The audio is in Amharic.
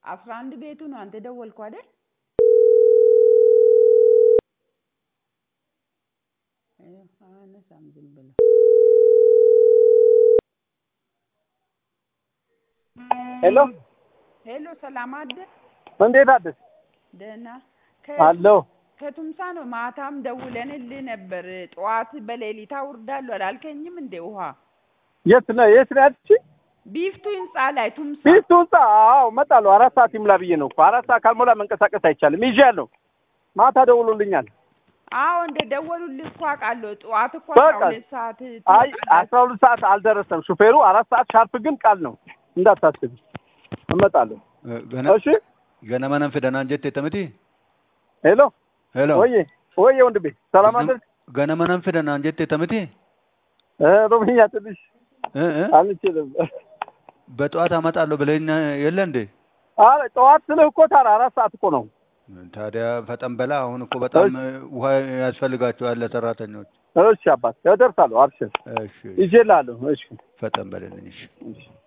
አስራ አንድ ቤቱ ነው አንተ ደወልከው አይደል? አያነሳም ዝም ብሎ ሄሎ ሄሎ፣ ሰላም አደር እንዴት አደርሽ? ደህና አለሁ። ከቱምሳ ነው። ማታም ደውለንልህ ነበር። ጠዋት በሌሊት አውርዳለሁ አላልከኝም እንዴ? ውሃ የት ነው የት ነው ያልሽኝ? ቢፍቱ ህንጻ ላይ ቱምሳ ፊቱ ህንጻ። አዎ እመጣለሁ። አራት ሰዓት ይሙላ ብዬ ነው እኮ አራት ሰዓት ካልሞላ መንቀሳቀስ አይቻልም። ይዤያለሁ። ማታ ደውሎልኛል። አዎ እንደ ደወሉልህ እኮ አውቃለሁ። ጠዋት እኮ በቃ። አስራ ሁለት ሰዓት አይ ትወጣላችሁ። አስራ ሁለት ሰዓት አልደረሰም ሹፌሩ። አራት ሰዓት ሻርፕ ግን ቃል ነው እንዳታስቢ። እመጣለሁ። ገና እሺ ገና መነን ፊደናን ጀቴ ተምቲ ሄሎ ሄሎ ወዬ ወዬ ወንድሜ ሰላም አደርክ? ገና መነን ፊደናን ጀቴ ተምቲ እ ሮብኛ ትንሽ እ እ አንችልም። በጠዋት አመጣለሁ ብለኝ የለ እንዴ? አረ ጠዋት ስልህ እኮ ታዲያ አራት ሰዓት እኮ ነው። ታዲያ ፈጠን በላ። አሁን እኮ በጣም ውሃ ያስፈልጋቸዋል ለሰራተኞች። እሺ አባት እደርሳለሁ። አብሽር እሺ ይዤልሃለሁ። እሺ ፈጠን በልልኝ። እሺ እሺ